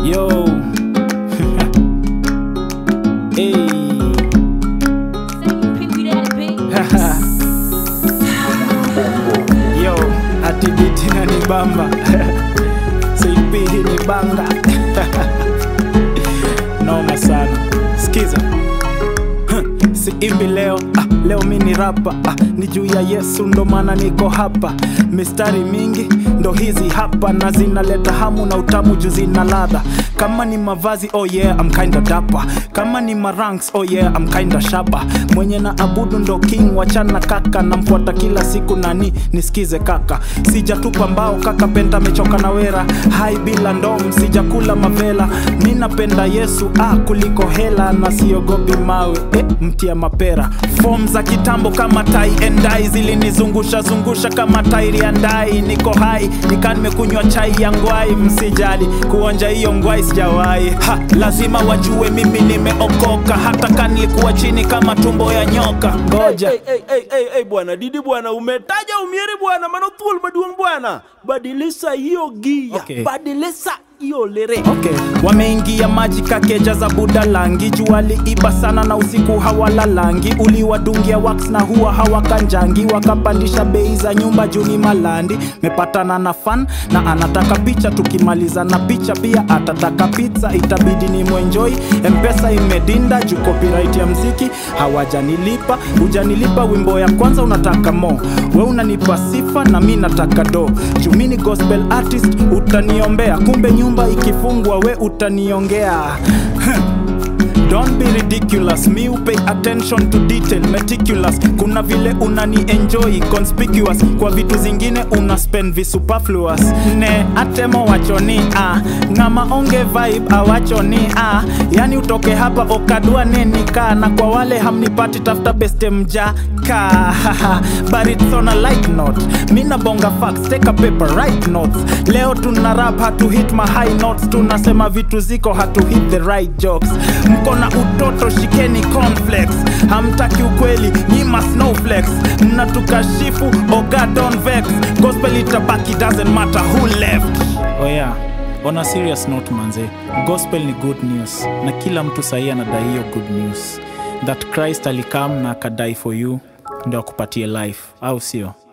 Yo. hey. Yo, ati biti na ni bamba. CP hii ni banga. Noma sana. Sikiza. Si imbi leo ah, leo mi ni rapa ah, ni juu ya Yesu ndo maana niko hapa. Mistari mingi ndo hizi hapa na zinaleta hamu na utamu juu zina ladha. Kama ni mavazi oh yeah, I'm kinda dapa. Kama ni maranks oh yeah, I'm kinda shaba. Mwenye na abudu ndo king, wachana kaka, namfuata kila siku nani nisikize kaka. Sijatupa mbao kaka, penda mechoka na wera. Hai bila ndom, sijakula mavela. Mi napenda Yesu ah, kuliko hela na siogopi mawe eh, mtia mapera. Form za kitambo kama tai and dye zilinizungusha zungusha kama tairi ya ndai. Niko hai nika nimekunywa chai ya ngwai, msijali kuonja hiyo ngwai sijawahi. Ha, lazima wajue mimi nimeokoka, hata kama nilikuwa chini kama tumbo ya nyoka. Ngoja Hey, hey, hey, hey, hey, bwana didi bwana umetaja umieri bwana mano thuol maduong' bwana badilisha hiyo gia Okay. badilisha hiyo lere Okay. Wameingia maji kakeja za buda langi, jua liiba sana na usiku hawalalangi, uliwadungia wax na huwa hawakanjangi, wakapandisha bei za nyumba juu ni malandi. Mepatana na fan na anataka picha, tukimaliza na picha pia atataka pizza, itabidi ni mwenjoi. Mpesa imedinda juu copyright ya mziki hawajanilipa, hujanilipa wimbo ya kwanza unataka mo, we unanipa sifa na mi nataka do, juu mi ni gospel artist, utaniombea kumbe nyumba ikifungwa we utaniongea Don't be ridiculous, me who pay attention to detail, meticulous. Kuna vile unani enjoy conspicuous, kwa vitu zingine una spend visuperfluous. Ne atemo wachoni ah, ngama onge vibe awachoni ah, yani utoke hapa okadua neni ka na kwa wale hamnipati tafuta beste mjaka but it's on a light note. Mina bonga facts, take a paper, write notes. Leo tuna rap hatu hit my high notes, tunasema vitu ziko hatu hit the right jokes. Mko na utoto, shikeni cornflakes. Hamtaki ukweli, nyima snowflakes. Mnatukashifu, oh God don't vex. Gospel itabaki, doesn't matter who left. Oh yeah. On a serious note manze, gospel ni good news na kila mtu sahii anadai hiyo good news that Christ alikam na akadai for you ndio akupatie life, au sio?